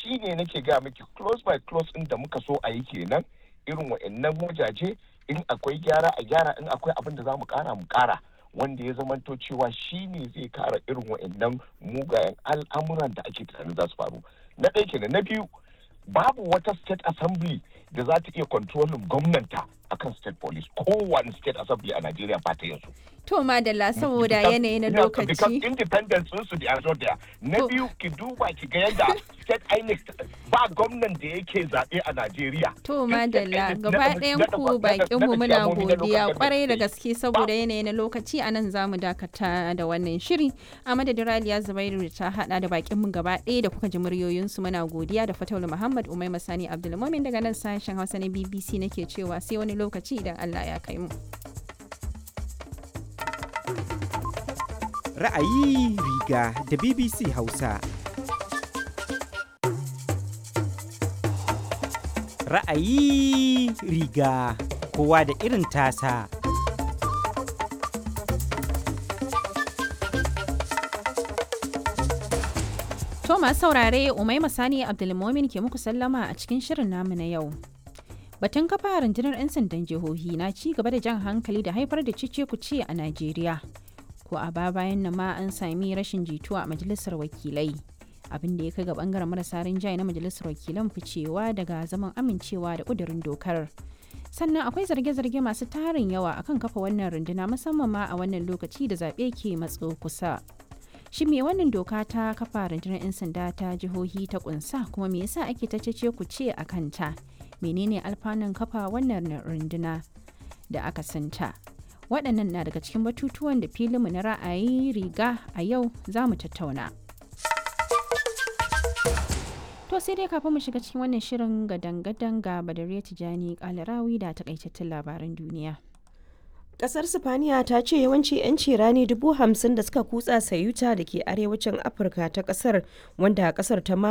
shi ne nake ga miki close by close ɗin da muka so a yi kenan irin wa'annan wajaje in akwai gyara a gyara in akwai abin da za mu kara mu kara wanda ya zamanto cewa shi ne zai kara irin wa'annan mugayen al'amuran da ake tunanin za su faru na ɗaya kenan na biyu babu wata state assembly da za ta iya kontrolin gwamnanta akan state police kowane state assembly a Najeriya ba ta yanzu. To madalla saboda yanayi na Because lokaci. independence sun su da there. Na To- biyu ki duba ki ga yadda state INEC ba gwamnan da yake zaɓe a Najeriya. To Duk state madalla INEC gaba na- ɗayan na- ku na- bakin na- mu na- muna chairmomi na local godiya government kwarai da state. gaske saboda yanayi na lokaci a nan zamu dakata da wannan shiri. A madadin Raliya Zubairu da ta hada da bakin mu gaba ɗaya da kuka ji muryoyinsu muna godiya da Fataulu Muhammad Umai Masani Abdulmumin daga nan sashen Hausa na BBC nake cewa sai wani lokaci idan Allah ya kai mu. Ra'ayi riga da BBC Hausa. Ra'ayi riga kowa da irin tasa. To masu saurare Umai Masani Abdulmumin ke muku sallama a cikin shirin namu na yau. Batun kafa rundunar 'yan sandan jihohi na ci gaba da jan hankali da haifar da cice kuce a Najeriya. Ko a ba bayan nan ma an sami rashin jituwa a majalisar wakilai. Abin da ya kai ga bangaren marasa rinjaye na majalisar wakilan ficewa daga zaman amincewa da kudurin dokar. Sannan akwai zarge-zarge masu tarin yawa akan kafa wannan runduna musamman ma a wannan lokaci da zaɓe ke matso kusa. Shin me wannan doka ta kafa rundunar 'yan sanda ta jihohi ta kunsa kuma me yasa ake ta cece ku ce a kanta? Menene alfanun kafa wannan runduna da aka santa? Waɗannan na daga cikin batutuwan da filinmu na ra'ayi riga a yau za mu tattauna. To sai dai kafin mu shiga cikin wannan shirin gadan-gadan ga Badariya Tijani Kalarawi da takaitattun labaran duniya. Kasar Sifaniya ta ce yawanci 'yanci rani dubu hamsin da suka kutsa sayuta da ke arewacin Afirka ta kasar wanda kasar ta